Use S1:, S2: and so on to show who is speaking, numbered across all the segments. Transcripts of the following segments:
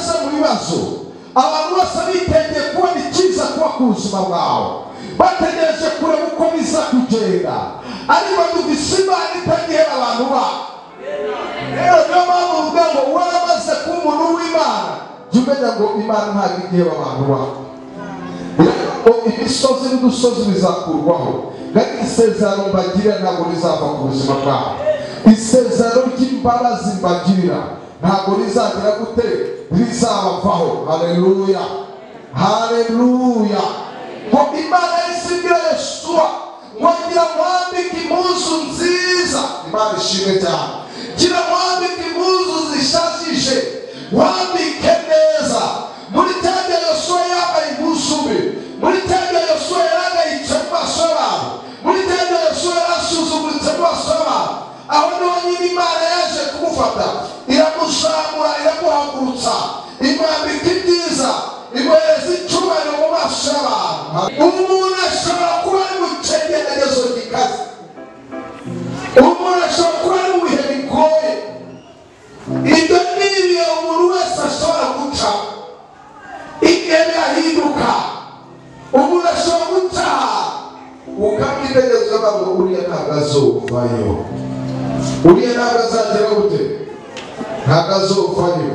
S1: kibazo abantu bose bitegeye kubona icyiza kuba ku buzima bwawe bategereje kureba uko biza kugenda ariko dufise imana itagihera abantu babo rero niyo mpamvu uvuga ngo waramaze kuba umuntu w'imana jya umenya ngo imana ntabwo igihera abantu babo imisozi n'udusozi bizakurwaho kandi isezerano mbagirira ntabwo rizava ku buzima bwabo isezerano ry'imbabazi mbagirira ntabwo rizagira gute rizabavaho hareruya hareruya ngo imana isigira yesuwa ngira mwambike impuzu nziza imana ishimwe cyane gira mwambike impuzu zishajije wambike neza muri tende yosuwa yambaye impuzu mbi muri tende yosuwa yaragayitse mu maso y'abantu muri tende yosuwa yarasuzuguritse mu maso y'abantu aho niho nyine imana yaje kumufata iramuzamura iramuhagurutsa imwambika ibyiza imwereza icyubahiro mu maso y'abantu umuntu ashobora kuba ari mu cyegeregezo gikaze umuntu ashobora kuba ari mu bihe bigoye ibyo ni ibihe umuntu wese ashobora guca igihe birahinduka umuntu ashobora gutaha ukamwitegereza bavuga uriya ntabwo azuvayo uriya ntabwo azagera gute ntabwo azuvayo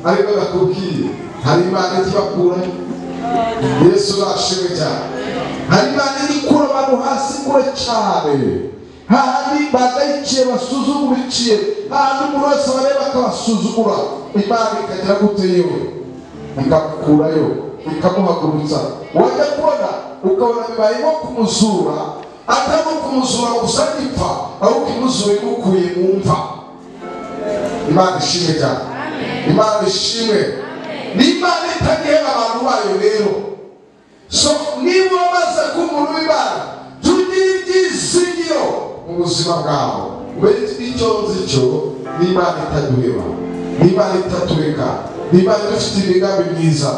S1: ariko nakubwiye hari imana ikibakura yesu urashimwe cyane hari imana ikura abantu hasi kure cyane hahandi badayikiye basuzugura iciye hahandi umuntu wese bareba akabasuzugura imana ikagera gute yewe ikakurayo ikamuhagurutsa wajya kubona ukabona bibaye nko kumuzura atari no kumuzura gusa gipfa ahubwo imuzura imukuye mu mva imana ishimwe cyane imana ishimwe n'imana itagihera abantu bayo rero so niba wamaze kuba umuntu w'imana tugire ibyizigiro mu buzima bwawe icyo nzi cyo n'imana itaduheba n'imana itatureka n'imana dufite imigambi myiza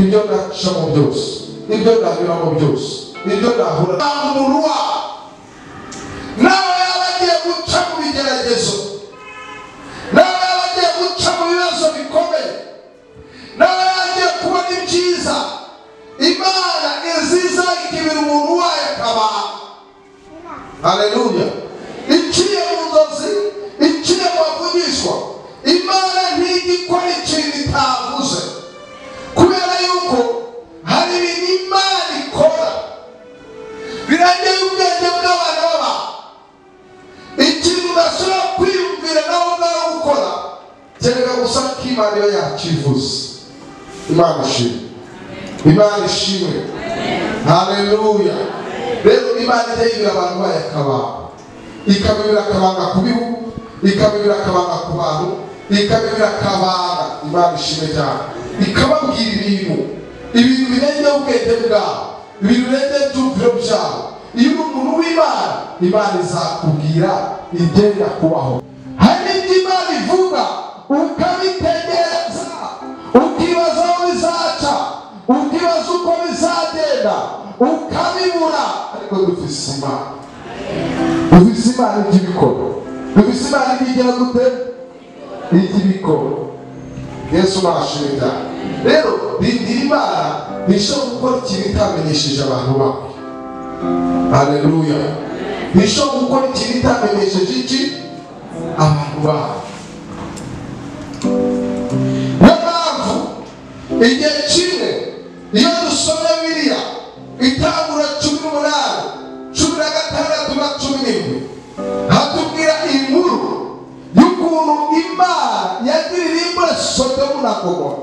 S1: ibyo ndacamo byose ibyo ndanyuramo byose ibyo ndahura ntamurwa nawe yaba agiye guca mu bigeragezo nawe yaba agiye guca mu bibazo bikomeye nawe yagiye kubona ibyiza imana iziza ikibira umuntu wayo akaba haleluya iciye mu nzozi iciye mu bavugishwa imana ntigikora ikintu itavuze kubera yuko hari ibintu imana ikora birageye ubwenge bw'abana baba ikintu udashobora kwiyumvira nawe ubwawe gukora kereka gusa ko imana iyo yakivuze imana ishimwe imana ishimwe haleluya rero imana ijya yibira abantu bayo akabanga ikabibira akabanga ku bihugu ikabibira akabanga ku bantu ikabibira akabanga imana ishimwe cyane ikababwira ibintu ibintu birengeje ubwenge bwabo ibintu birengeje ibyumviro byabo iyo uri umuntu w'imana imana izakubwira igenda kubaho hari n'ibyo imana ivuga ukabitegereza ukibaza aho bizaca ukibaza uko bizagenda ukabibura ariko dufise imana dufise imana ry'ibikoro dufise imana ry'igira gute ry'ibikoro yesu nashimye cyane rero rindira imana ntishobora gukora ikintu itamenyesheje abantu bawe haleluya ntishobora gukora ikintu itamenyesheje iki abantu bawe igihe kimwe iyo dusomye biriya itangura cumi n'umunani cumi na gatandatu na cumi n'imwe hatubwira inkuru y'ukuntu imana yagirira imbura sodomu na gomora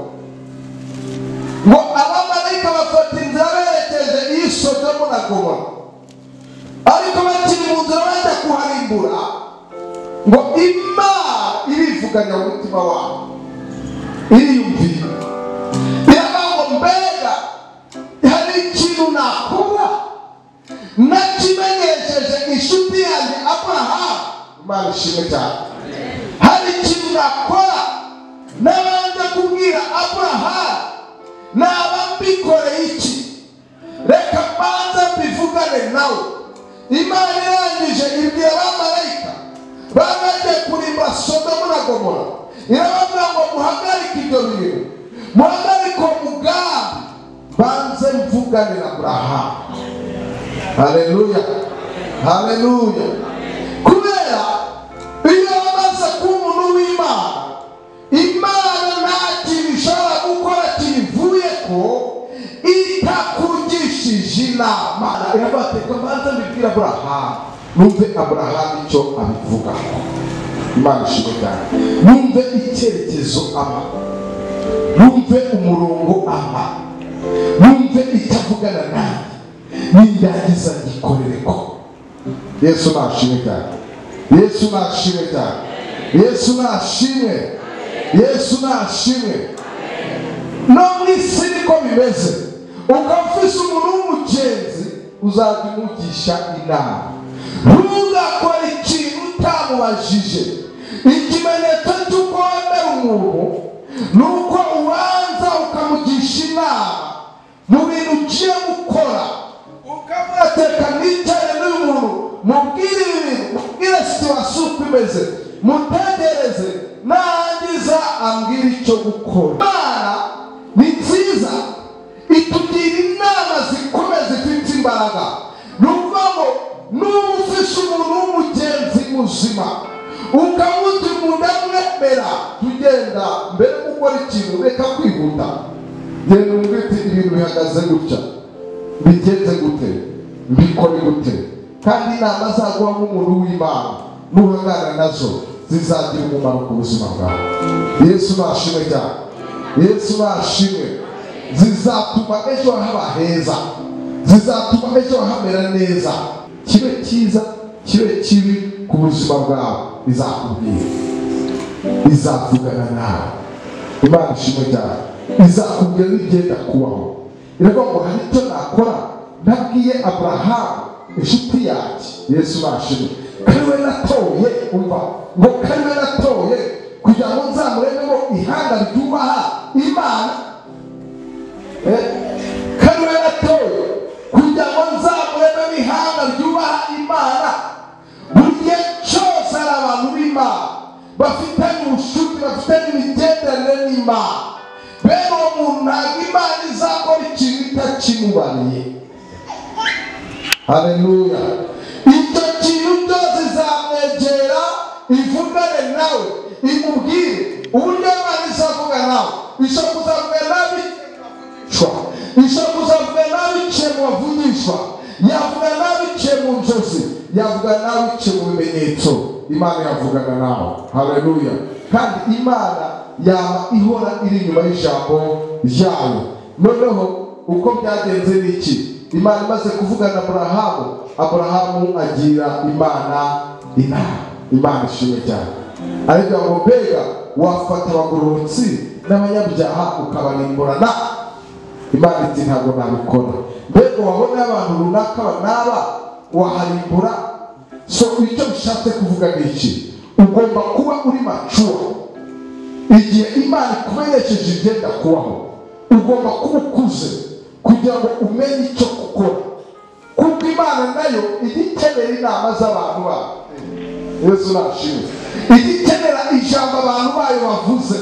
S1: ngo abamarayika bafata inzira berekeje iyi sodomu na gomora ariko bakiri mu nzira bajya kuharimbura ngo imana irivuganya mu mutima wabo iriyumvira mbega hari ikintu nakora nakimenyesheje inshuti yanjye aburahamu imana ishimwe cyane hari ikintu nakora nabanje kubwira aburahamu naba mbikoreye iki reka mbanze mbivugane nawe imana irangije ibwira abamarayika babagiye kurimba sodomu na gomora irababwira ngo muhagarike ibyo bintu muhagarike mbanze mvugane na burahamu haleluya haleluya kubera iyo amaze kuba umuntu w'imana imana ntakintu ishobora gukora kiyivuye ko itakugishije inama iravuga ati reka mbanze mbibwire aburahamu numve aburahamu icyo abivugaho imana ishimwe cyane numve icyerekezo amako numve umurongo ama numve icyo avugana nawe nindangiza ngikorere ko yesu nashimwe cyane yesu nashimwe cyane yesu nashimwe yesu nashimwe no mu isi niko bimeze ukaba ufise umuntu w'umugenzi uzajya umugisha inama ntugakore ikintu utamubajije ikimenyetso cy'uko wemera umuntu ni uko ubanza ukamugisha inama mu bintu ugiye gukora ukamwateka mwicare n'uyu muntu mubwire ibi bintu mubwire situwasiyo uko imeze mutegereze narangiza ambwira icyo gukora imana ni nziza itugira inama zikomeye zifite imbaraga ni ukuvuga ngo n'uba ufishe umuntu w'umugenzi muzima ukamugira umuntu amwemera tugenda mbere yo gukora ikintu reka kwihuta genda umubwire uti ibintu bihagaze gutya bigenze gute bikore gute kandi inama zaguha nk'umuntu w'imana nuhangana nazo zizagira umumaro ku buzima bwawe yesu nashimwe cyane yesu nashimwe zizatuma ejo haba heza zizatuma ejo hamera neza kibe cyiza kibe kibi ku buzima bwawe bizakubwira izavugana nawe imana ishimwe cyane izakubwira n'igenda kubaho iravuga ngo hari icyo nakora nabwiye aburahamu inshuti yanjye yesu bashimwe kari we natoye umva ngo kari we natoye kugira ngo nzamurememo ihanga ryubaha imana Eh, kari we natoye kugira ngo nzamurememo ihanga ryubaha imana buri gihe cyose hari abantu b'imana bafitanye ubushuti bafitanye imigenderanire n'imana bene uwo muntu ntabwo imana izakora ikintu itakimubariye haleluya icyo kintu cyose izamwegera ivugane nawe imubwire uburyo imana izavuga nawe ishobora kuzavuga nabi cwa ishobora kuzavuga nabi ciye mu bavugishwa yavuga nabi ciye mu nzozi yavuga nabi ciye mu bimenyetso imana yavugana nawe haleluya kandi imana yaba ihora iri inyuma y'ijambo ryayo noneho uko byagenze ni iki imana imaze kuvugana aburahamu aburahamu agira imana inama imana ishimwe cyane ariko ngo mbega wafata abagororotsi n'abanyabyaha ukabarimburana imana iti ntabwo nabikora mbega wabona abantu runaka banaba waharimbura so icyo bishatse kuvuga ni iki ugomba kuba uri macuwa igihe imana ikumenyesheje igenda kubaho ugomba kuba ukuze kugira ngo umenye icyo gukora kuko imana nayo ijya ikenera inama z'abantu bayo yesu nashimwe ijya ikenera ijambo abantu bayo bavuze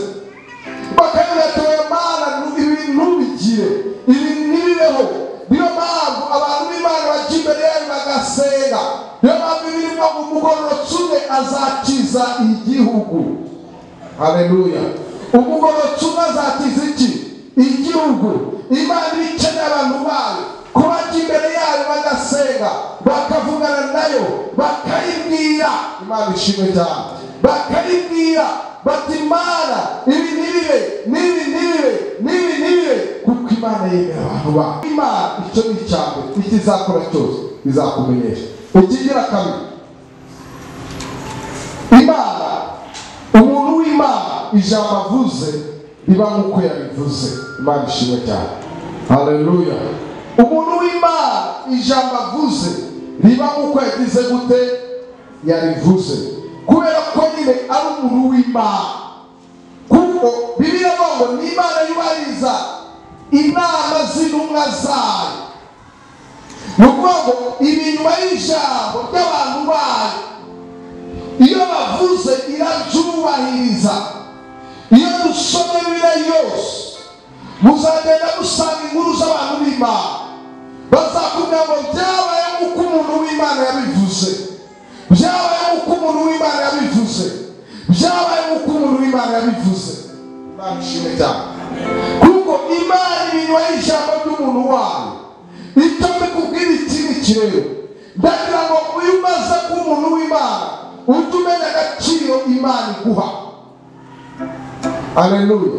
S1: bakavuga ati oya mana ibintu ntubigire ibintu ntibibeho niyo mpamvu abantu b'imana bajya imbere yayo bagasenga niyo mpamvu birimo umugororotsi umwe azakiza igihugu haleluya umugororotsi umwe azatiza iki igihugu imana ikeneye abantu bayo kubajya imbere yayo bagasenga bakavugana nayo bakayibwira imana ishimwe cyane bakayibwira bati imana ibi ntibibe n'ibi ntibibe n'ibi ntibibe kuko imana yemera abantu bayo imana icyo ni icyambere icyo izakora cyose izakumenyesha ukigira kabiri imana umuntu w'imana ijambo avuze riba nk'uko yabivuze imana ishimwe cyane haleluya umuntu w'imana ijambo avuze riba nk'uko yagize gute yarivuze kubera ko nyine ari umuntu w'imana kuko bibiliya ivuga ngo ni imana yubahiriza inama z'intumwa zayo ni ukuvuga ngo ibinyuma y'ijambo ry'abantu bayo iyo bavuze irabyubahiriza iyo dusoma bibiliya yose muzagenda musanga inkuru z'abantu b'imana bazakubwira ngo byabaye uko umuntu w'imana yabivuze byabaye uko umuntu w'imana yabivuze byabaye uko umuntu w'imana yabivuze imana ishimwe cyane kuko imana ibinywaye ijambo ry'umuntu wayo itombe kubwira ikindi kirere ndagira ngo uyu umaze kuba umuntu w'imana ujye umenya agaciro imana iguha aleluya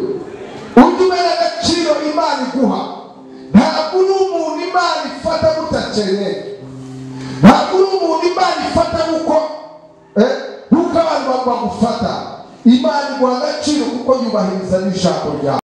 S1: ujye umenya agaciro imana iguha ntabwo uri umuntu imana ifata budakeneye ntabwo uri umuntu imana ifata kuko eh, nk'uko abantu bagufata imana iguha agaciro kuko yubahiriza n'ijambo ryawe